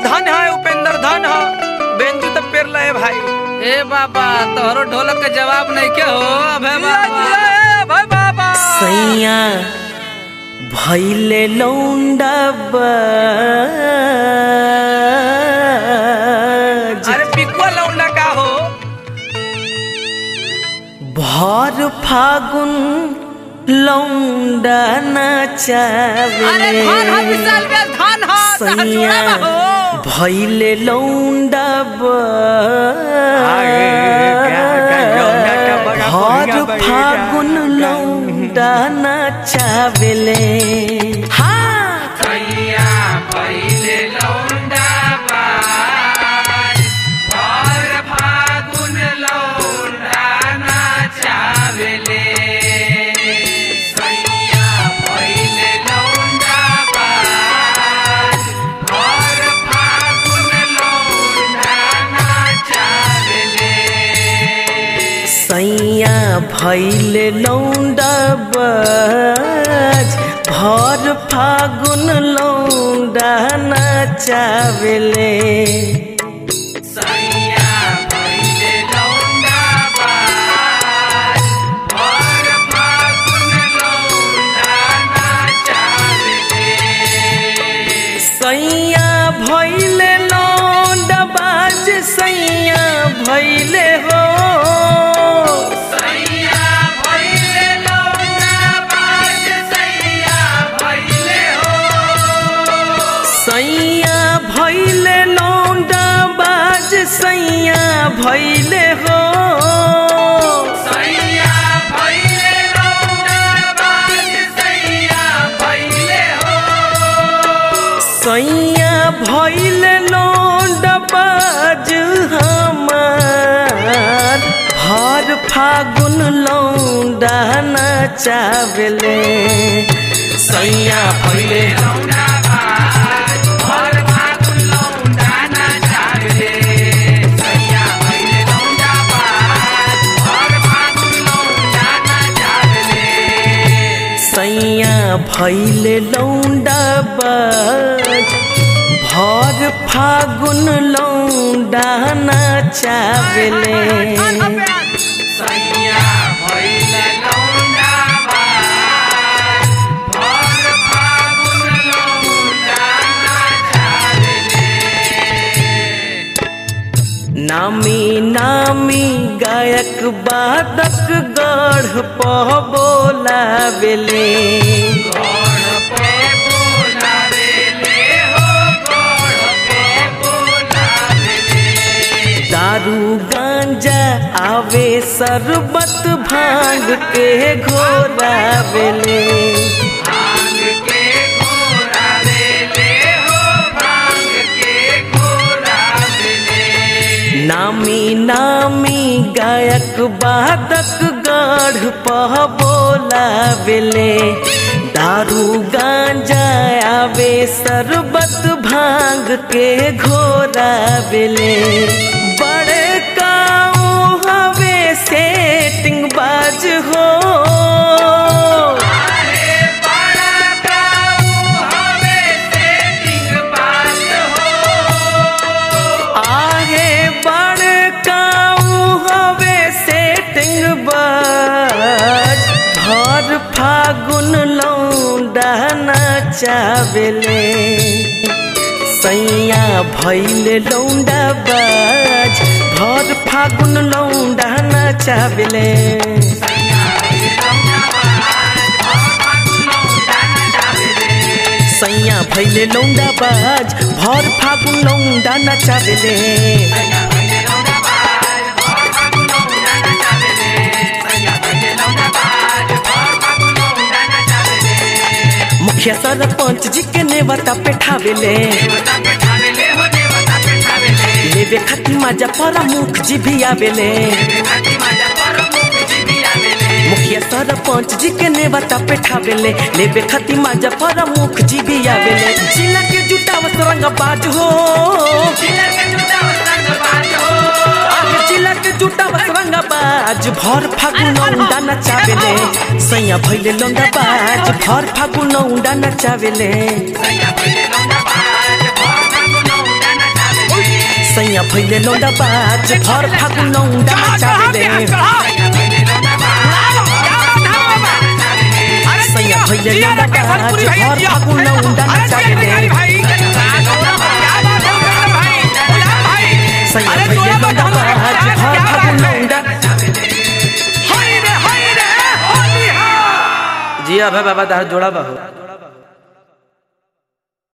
धन है उपेंद्र धन है बेंजू तो पेर ले भाई ए बाबा तोहरो ढोलक के जवाब नहीं के हो अबे बाबा भाई बाबा सैया भैले लौंडा अरे पिकुआ लौंडा का हो भर फागुन लौंडा नचावे अरे धान हा विशाल बे धान हा तहर सैया जोड़ा बा हो भैले लौंडा आगे, क्या, क्या, लौंडा का बड़ा भर बढ़िया बढ़िया। फागुन लौंडा नचावेले हाँ सैया भैल लौंडा बज भर फागुन लौंडा नचावेले सैया भैले लौंडा बाज सैया भैले हो सैया भैले लौंडा बाज सैया भैले हो सैया भैले लौंडा बाज हमार भर फागुन लौंडा नचावेले सैया भैले सैया भैले लौंडा बाज भर फागुन लौंडा नचावेले नामी नामी गायक बादक गढ़ पह बोलावेले दारू गांजा आवे शरबत भांग के घोरावेले नामी नामी गायक बादक गढ़ पह बोलावेले दारू गांजा आवे शरबत भांग के घोरावेले बड़े काऊ हवे सेटिंग बाज हो आहे बड़ काऊ हवे सेटिंग बाज भर फागुन लौंडा नचावेले सैया भैल लौंडा बाज भर फागुन लौंडा नचावेले सैया भैले लौंडा बाज भर फागुन लौंडा नचावेले मुखिया सरपंच जी के नेवता पेठावेले लेवे खाती माजा प्रमुख जी भी आवेले मुखिया सरपंच जी के नेवता पेठावेले लेवे खाती माजा प्रमुख जी भी आवेले जिला के जुटावत रंग बाज हो आगे जिला के जुटावत रंग बाज भर फागुन लौंडा नचावेले सैया भैले लौंडा बाज भर फागुन लौंडा नचावेले सैया भैले लौंडा बाज भर फागुन लौंडा नचावेले सैया भैले लौंडा बाज भर फागुन लौंडा नचावेले सैया भैले लौंडा बाज भर फागुन लौंडा जिया भाई बाबा दार जोड़ा बाबू